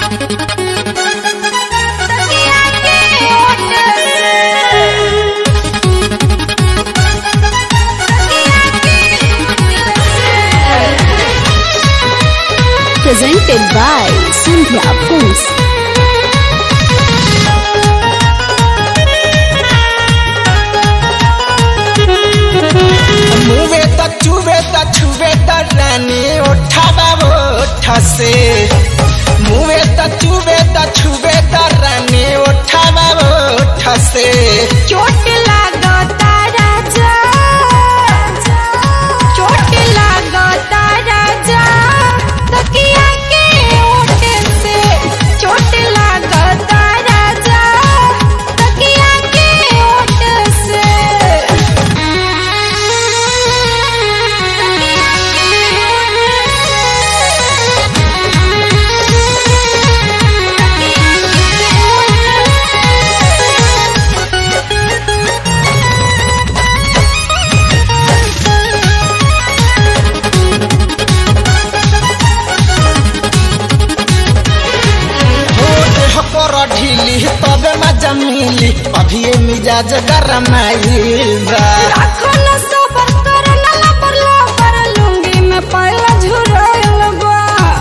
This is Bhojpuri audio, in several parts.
तकिया के ओट Presented by Sandhya Films. मुवे त चुवे त छुवे त रानी ओठाबा ओठ से मुवे त चुवे त छुवे त रानी ओठाबा ओठ से चोट लागता राजा चोट लागता राजा तकिया के ओट से चोट लागता राजा तकिया के ओट से हो देह पर ढीली तबे मजा मिली अभी ये मिजाज गरमाइल बा राखो न सबर कर न लबर लबर लुंगी में पहला झुराइल बा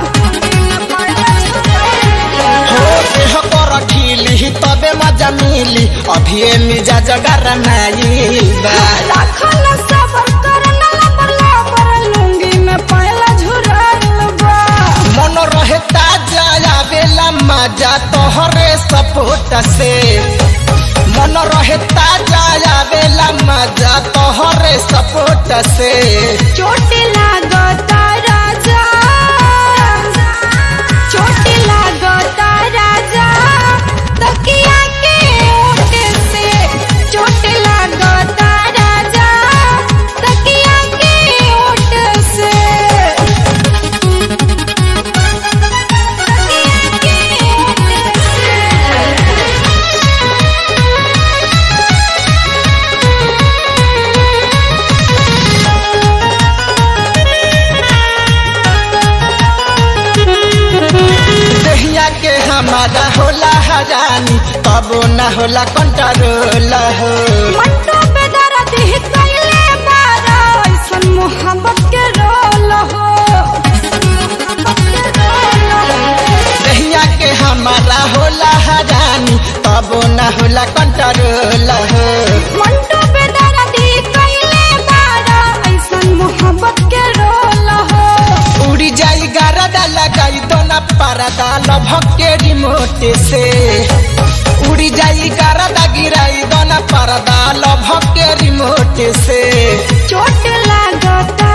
हो देह पर ढीली तबे मजा मिली अभी ये मिजाज गरमाइल बा राखो न सबर कर न लबर लबर लुंगी में पहला झुराइल बा मन रहे ताजा आवेला मजा तोहरे सपोर्ट से मन रहे ताजा आवेला मजा तोहरे सपोर्ट से चोट लागता राजा चोट लागता राजा तकिया के ओट से चोट लागता राजा तकिया के ओट से तकिया के ओट से दहिया के हमारा होला हजानी तबो न होला कंट्रोल हो मट्टो पे दर्द ही कैले बारा ऐसन मोहब्बत के रोल हो दहिया के हमारा होला हजानी तबो न होला कंट्रोल हो मट्टो पे दर्द ही कैले बारा ऐसन मोहब्बत के रोल हो उड़ी जाई गारदा लगाई तो न परदा लभक के रिमोट से उड़ी जाई गारदा गिराई दो न परदा लभक के रिमोट से चोट लागता